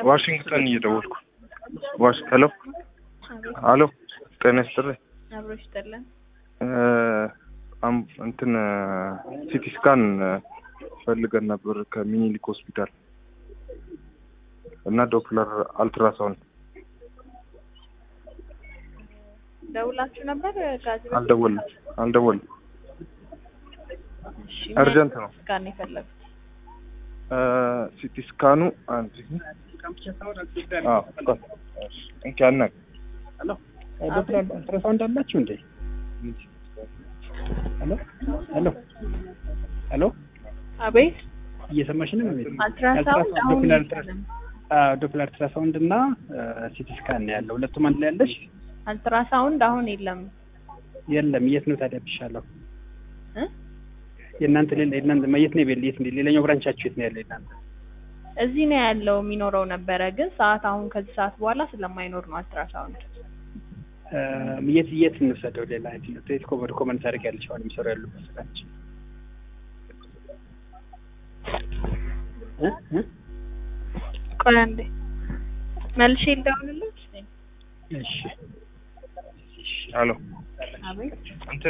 ዋሽንግተን እየደወልኩ ዋሽ ሄሎ አሎ ጤና ይስጥልኝ አብሮ ይስጥልን። እ፣ አም- እንትን ሲቲ ስካን ፈልገን ነበር ከሚኒሊክ ሆስፒታል እና ዶፕለር አልትራሳውንድ ደውላችሁ ነበር ጋዜ አልደወልም አልደወልም እሺ እርጀንት ነው ጋር ነው የፈለጉት። እ፣ ሲቲ ስካኑ አንድ አዎ ቆይ፣ እሺ፣ እንኪ አናግር ዶክተር አልትራሳውንድ አላችሁ እንዴ? ሄሎ ሄሎ ሄሎ አቤት እየሰማሽ ነው? አልትራሳውንድ አሁን ዶፕለር የለም። ዶፕለር አልትራሳውንድ እና ሲቲ ስካን ነው ያለው። ሁለቱም አንድ ላይ ያለሽ? አልትራሳውንድ አሁን የለም የለም። የት ነው ታዲያ ብሻለሁ? እ? የእናንተ ሌላ የእናንተ የት ነው የት ነው ሌላኛው ብራንቻችሁ የት ነው ያለው የእናንተ? እዚህ ነው ያለው የሚኖረው ነበረ፣ ግን ሰዓት አሁን ከዚህ ሰዓት በኋላ ስለማይኖር ነው አልትራሳውንድ። እ፣ የት የት እንውሰደው? ሌላ የት ነው የት ኮመን ኮመን ታደርግ ያለሽ አሁን የሚሰሩ ያሉበት ስራች እ እ ቆይ አንዴ መልሼ ልደውልልሽ። እሺ አሎ አቤት እንትን